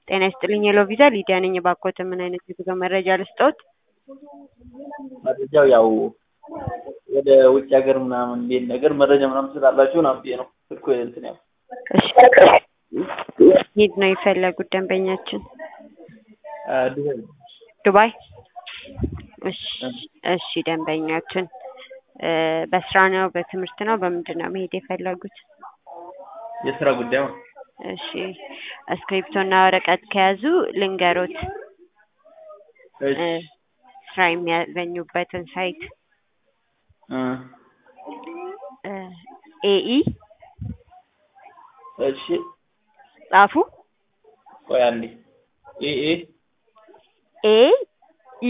ጤና ይስጥልኝ የሎ ቪዛ ሊዲያ ነኝ። እባክዎት ምን አይነት የጉዞ መረጃ ልስጥዎት? መረጃው ያው ወደ ውጭ ሀገር ምናምን እንዴት ነገር መረጃ ምናምን ስላላችሁ ምናምን ብዬ ነው ስልኩ እንትን ያው እሺ ሄድ ነው የፈለጉት ደንበኛችን ዱባይ ዱባይ። እሺ እሺ ደንበኛችን እ በስራ ነው በትምህርት ነው በምንድን ነው መሄድ የፈለጉት? የስራ ጉዳይ ነው። እሺ እስክሪፕቶ እና ወረቀት ከያዙ ልንገሮት እሺ እ ስራ የሚያገኙበትን ሳይት እ ኤኢ እሺ ጻፉ። ቆይ አንዴ ኤ ኤ ኤ ኢ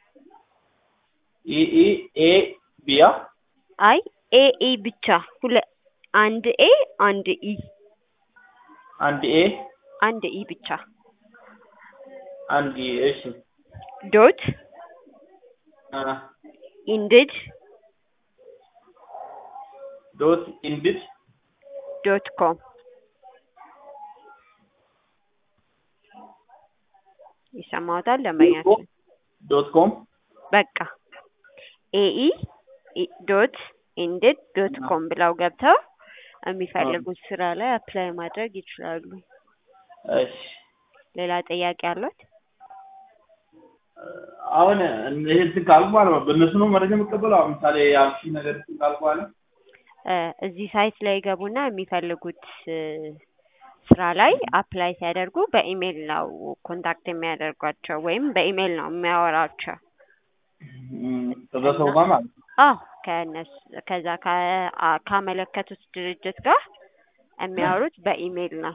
ኢ ኢ ኤ ቢያ አይ ኤ ኢ ብቻ ሁለ አንድ ኤ አንድ ኢ አንድ ኤ አንድ ኢ ብቻ አንድ ኢ እሺ ዶት አ ኢንድድ ዶት ኢንድድ ዶት ኮም ይሰማዎታል ደንበኛችን? ዶት ኮም በቃ ኤኢ ዶት ኢንድድ ዶት ኮም ብለው ገብተው የሚፈልጉት ስራ ላይ አፕላይ ማድረግ ይችላሉ። እሺ ሌላ ጥያቄ አሏት? አሁን ይሄ እንትን ካልኩ በኋላ በእነሱ ነው መረጃ የምቀበለው። አሁን ምሳሌ ያልሺ ነገር እንትን ካልኩ በኋላ እ እዚህ ሳይት ላይ ገቡና የሚፈልጉት እ ስራ ላይ አፕላይ ሲያደርጉ በኢሜይል ነው ኮንታክት የሚያደርጓቸው ወይም በኢሜይል ነው የሚያወራቸው። እም፣ ከዛ ሰው ጋር ማለት ነው። አዎ ከእነሱ ከዛ ከ- አ- ካመለከቱት ድርጅት ጋር የሚያወሩት በኢሜይል ነው።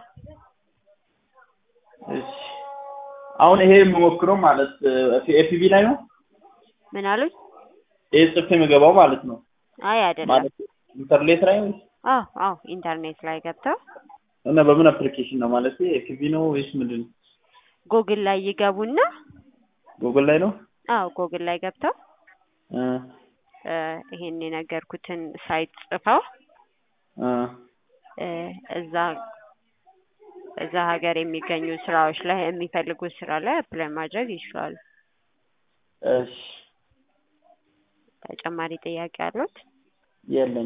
እሺ አሁን ይሄ የምሞክረው ማለት ኤፒቪ ላይ ነው። ምን አሉኝ? ይሄ ጽፌ የምገባው ማለት ነው። አይ አይደለም። ማለት ኢንተርኔት ላይ ነው አዎ አዎ ኢንተርኔት ላይ ገብተው እና በምን አፕሊኬሽን ነው ማለት ኤፒቪ ነው ወይስ ምንድን ነው? ጉግል ላይ ይገቡና ጉግል ላይ ነው። አዎ ጉግል ላይ ገብተው እ እ ይሄን የነገርኩትን ሳይት ጽፈው እ እ እዛ እዛ ሀገር የሚገኙ ስራዎች ላይ የሚፈልጉት ስራ ላይ አፕላይ ማድረግ ይችላሉ። እሺ ተጨማሪ ጥያቄ አሉት? የለኝም።